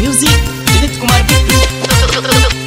music Vineet Kumar Bittu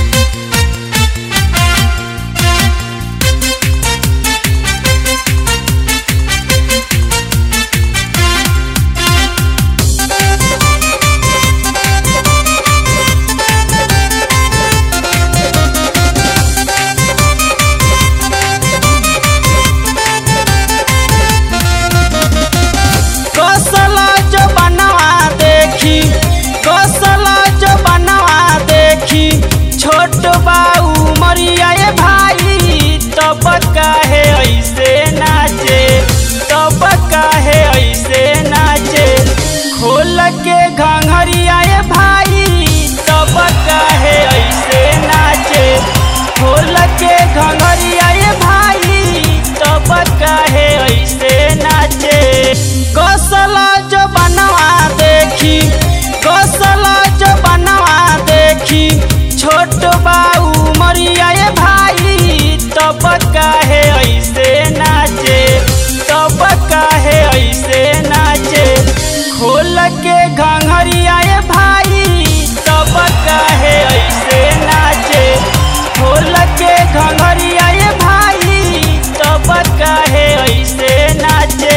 Kaushala जो बनवा देखी कौशला जो बनवा देखी छोट बाऊ मरिया ए भाई तब काहे ऐसे नाचे तब काहे ऐसे नाचे खोल के घंघरिया ए भाई तब काहे ऐसे नाचे खोल के घंघरिया ए भाई तब काहे ऐसे नाचे कौशला जो बनवा देखी कौशला जो बनवा देखी छोट बाऊ मरिया ए भाई तब काहे ऐसे नाचे तब काहे ऐसे नाचे खोल के घंघरिया ए भाई तब काहे ऐसे नाचे खोल के घंघरिया ए भाई तब काहे ऐसे नाचे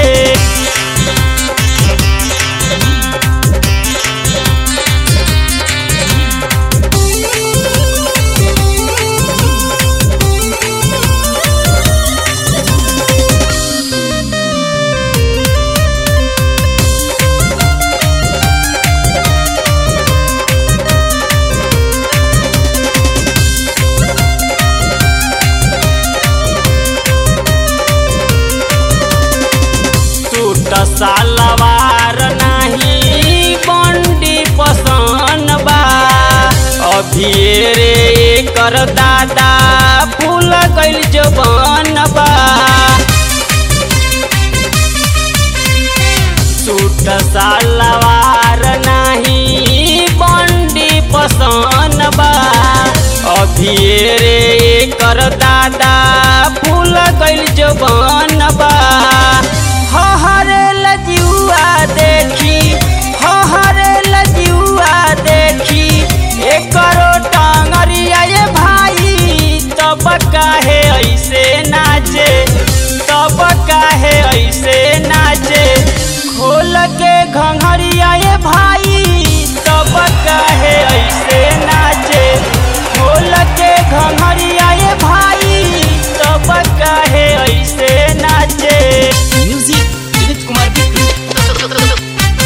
टूट सालवार नाही बंडी पसन बा अभी रे कर दादा फूल गइल जवन बा टूट सालवार नाही बंडी पसन बा अभी रे कर दादा फूल गइल जवन बा हहरे लजुआ देखी हहरे लजुआ देखी एकरो टांगरिया ये भाई तब काहे ऐसे नाचे तब काहे ऐसे नाचे खोल के घंघरिया ये भाई तब काहे ऐसे नाचे खोल के घंघरिया ये भाई तब काहे ऐसे नाचे म्यूजिक विनीत कुमार बिट्टू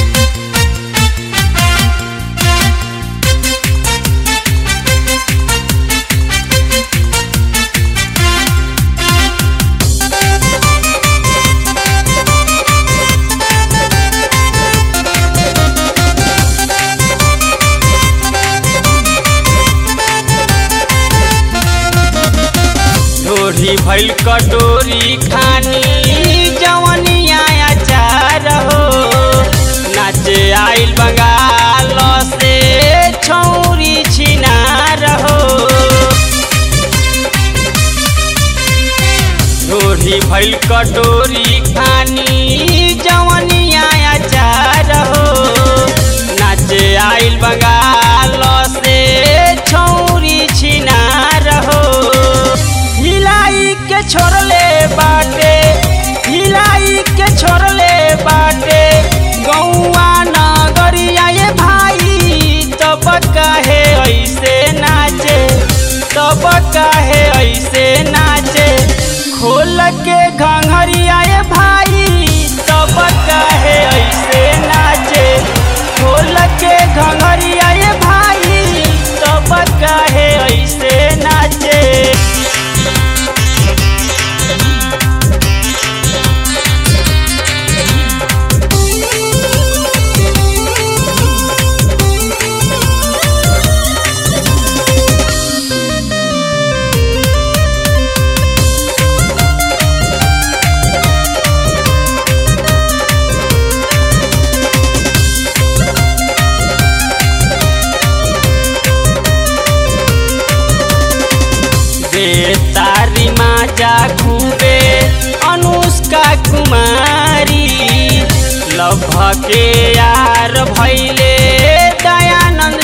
ढोरी भइल कटोरी खानी जवनिया अचार हो नाचे आइल बंगाल से छौरी छिनार हो ढोरी भइल कटोरी खानी जवनिया अचार हो नाचे आइल बंगाल से छौरी छिनार हो हिलाई के छोड़ले बाटे हिलाई के छोड़ले बाटे गौआ नगरिया ये भाई तब काहे ऐसे नाचे तब काहे ऐसे नाचे खोल के घंघरिया ये भाई तब काहे ऐसे नाचे खोल के घंघरिया ये भाई तब काहे ऐसे नाचे बे तारी माजा खूबे अनुष्का कुमारी लभ के यार भैले दयानंद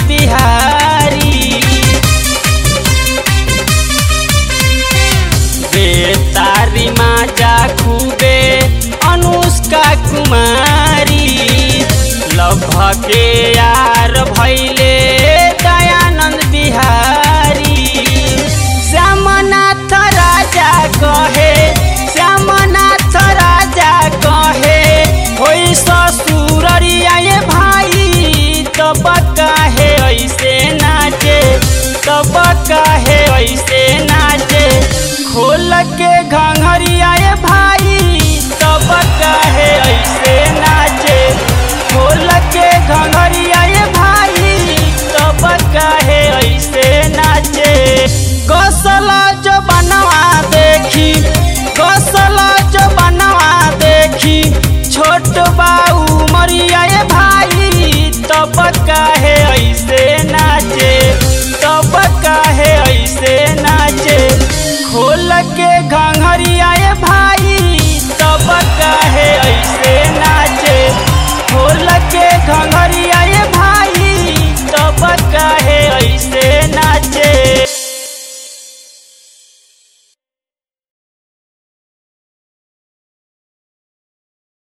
काहे ऐसे नाचे सब काहे ऐसे नाचे खोल के घंघरिया ए भाई सब काहे ऐसे नाचे खोल के घंघरिया